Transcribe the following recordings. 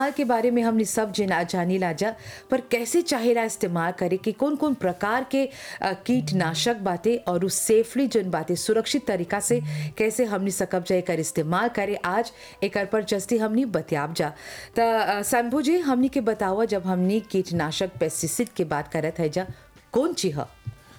के बारे में हमने सब जना जानी लाजा पर कैसे चाहेला इस्तेमाल करे कि कौन कौन प्रकार के अ, कीटनाशक बातें और उस सेफली जोन बातें सुरक्षित तरीका से कैसे हमने सकब जाए कर इस्तेमाल करे आज एक पर जस्ती हमने बतियाब जा त अ, शंभू जी हमने के बतावा जब हमने कीटनाशक पेस्टिसिड के बात करत है जा कौन चीज ह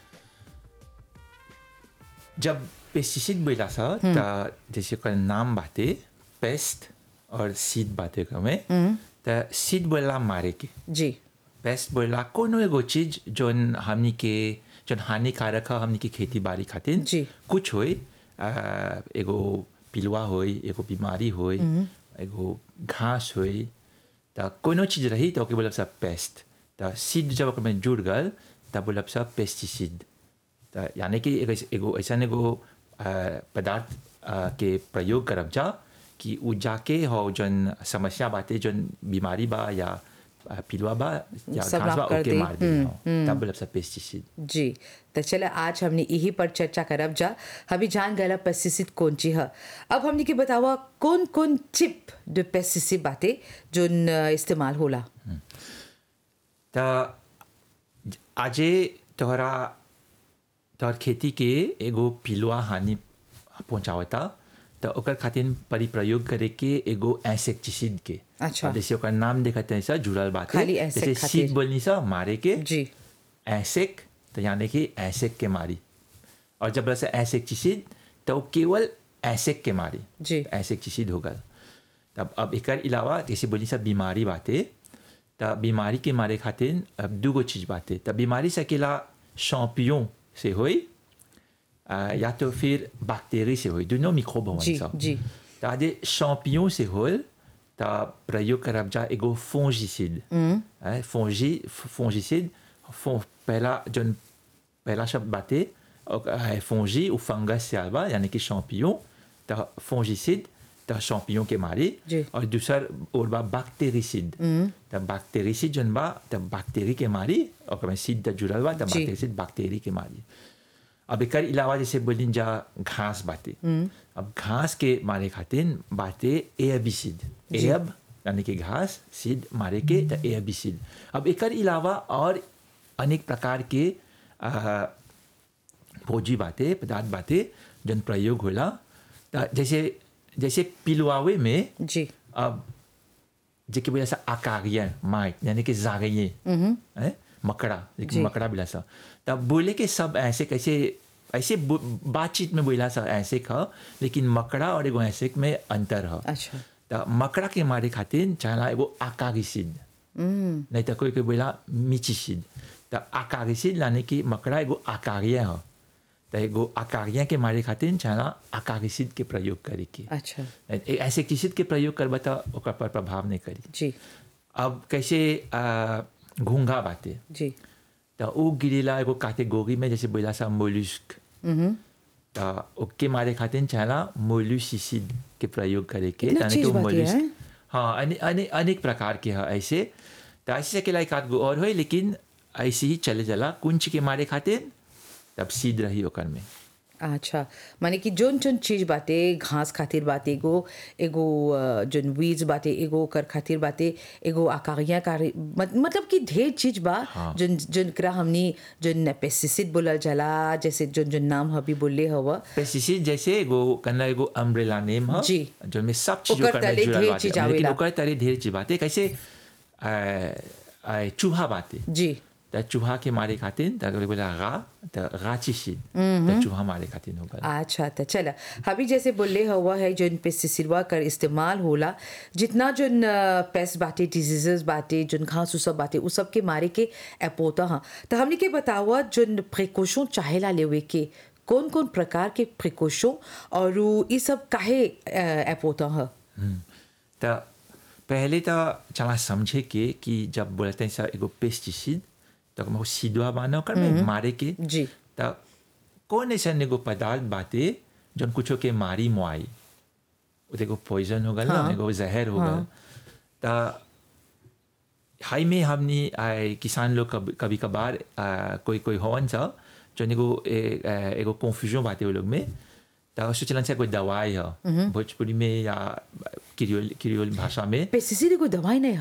जब पेस्टिसाइड बोला सा त जैसे ओकर नाम बाटे पेस्ट और सीड बाटे में त सीड बोला मारे के जी पेस्ट बोला कोनो एगो चीज जोन हमनी के जोन हानिकारक है हमनी के खेती बाड़ी खातिर जी। कुछ होई आ, एगो पिलुआ होई एगो बीमारी होई एगो घास होई त कोनो चीज रही तो ओके बोलब सब पेस्ट त सीड जब ओकर में जुड़ गल तब बोलब सब पेस्टिसाइड त यानी कि एगो एगो ऐसन एगो आ, पदार्थ आ, के प्रयोग करब जा कि उ जाके हो जोन समस्या बाटे जोन बीमारी बा या आ, पिलुआ बा या सब घास बा लाभ कर ओके दे। मार दे तब बोलब सब पेस्टिसाइड जी तो चले आज हमने यही पर चर्चा करब जा अभी जान गया पेस्टिसिड कौन चीज है अब हमने के बतावा कौन कौन चिप जो पेस्टिसिड बातें जो न इस्तेमाल होला त आजे तोहरा तोहर खेती के एगो पिलुआ हानि पहुंचावता त ओकर खातिर परिप्रयोग करे के एगो इंसेक्टिसिड के अच्छा। अब जैसे ओकर नाम देखते हैं सा जुड़ल बात है खाली insect जैसे खातिर। सीड बोलनी सा मारे के जी ऐसेक तो यानी कि ऐसेक के मारी और जब रसा ऐसेक्टिसिड तो वो केवल ऐसेक के मारी जी। ऐसेक्टिसिड होगा तब अब एक अलावा जैसे बोली सब बीमारी बातें तब बीमारी के मारे खातिर अब दूगो चीज बातें तब बीमारी सकेला शॉम्पियों से होई आ, या तो फिर बैक्टीरिया से होई दोनों मिक्रोब होवन जी, सा जी। त आजे शॉम्पियों से होल त प्रयोग करब जा एगो फोंजिसिड फोंजी फोंजिसिड फो पहला जन पहला शब्द बाते है फोंजी ou फंगस से आवा यानी कि शॉम्पियों त फोंजिसिड त शॉम्पियों के मारी जी। और दूसर और बा बैक्टीरिसिड त बैक्टीरिसिड जन बा त बैक्टीरी के मारी और में सीड त जुड़ल बा त जी। बैक्टीरिसिड बैक्टीरी के मारी अब एक अलावा जैसे बोली जा घास बाते अब घास के मारे खातिर बाते एयबिसिड एयब यानी कि घास सीड मारे के त एयबिसिड अब एक अलावा और अनेक प्रकार के आ, फौजी बातें पदार्थ बातें जन प्रयोग होला त जैसे जैसे पिलुआवे में जी अब जेके बोला सा आकारिया माइट यानी कि जागइए हैं मकड़ा जी। लेकिन मकड़ा बोला सा तब बोले के सब ऐसे कैसे ऐसे बो- बातचीत में बोला सा ऐसे ख लेकिन मकड़ा और एगो ऐसे में अंतर है अच्छा त मकड़ा के मारे खातिर चाहला एगो आकागिसिड नहीं तो कोई कोई बोला मिचिसिड त आकागिसिड लाने की मकड़ा एगो आकारिया है त एगो आकारिया के मारे खातिर चाहला आकागिसिड के प्रयोग करे के अच्छा ए- ऐसे किसी के प्रयोग करबा त ओकर पर प्रभाव नहीं करी जी अब कैसे आ, घूंघा बाते जी त उ गिरेला एगो कैटेगरी में जैसे बोला सा मोलुस्क त ओके मारे खातिर चाहला मोलुसिसिड के प्रयोग करे के इतना यानी चीज कि वो बाकी है? मोलुस्क हाँ अने, अने, अनेक प्रकार के है ऐसे त ऐसे सकेला एक आध गो और होई लेकिन ऐसे ही चले चला कुंच के मारे खातिर तब सीध रही ओकर में अच्छा माने कि जोन जोन चीज बाटे घास खातिर बाटे एगो एगो अ, जोन वीज बाटे एगो कर खातिर बाटे एगो आकारिया कारी मत, मतलब कि ढेर चीज बा हाँ। जोन जोन करा हमनी जोन पेस्टिसिड बोलल जाला जैसे जोन जोन नाम हबी बोलले हवा पेस्टिसाइड जैसे एगो कन्ना एगो अम्ब्रेला नेम है जी। जो में सब चीज ओकर ओकर में तले जुड़ल ढेर बाटे चीज लेकिन आवेला। ओकर तले ढेर चीज बाटे कैसे आ, आ, चूहा बाटे जी त चूहा के मारे खातिर त अगर बोला गा त गाचिसी त चूहा मारे खातिर होगा अच्छा तो चला अभी जैसे बोले हुआ है जो पेस्टिसिडवा कर इस्तेमाल होला जितना जो पेस्ट बाटे डिजीजेस बाटे जो घास उ सब बाटे उ सब के मारे के एपोता हाँ तो हमने के बतावा जो प्रिकॉशन चाहेला लेवे के कौन कौन प्रकार के प्रिकॉशन और उ ई सब काहे एपोता है त पहले त चला समझे के कि जब बोलते हैं सर एगो पेस्टिसाइड तो हम सीधवा बाना कर में मारे के जी त कौन ऐसा एगो पदार्थ बाटे जौन कुछो के मारी मुआई वो तो एगो पॉइजन हो गल ना हाँ। एगो जहर हो गल त हाई में हमनी आए किसान लोग कभी कभी कभार आ, कोई कोई होवन सा जौन एगो ए- आ, एगो कन्फ्यूजन बाटे वो लोग में त सोचलन से कोई दवाई है भोजपुरी में या क्रियोल क्रियोल भाषा में पेस्टिसाइड कोई दवाई नहीं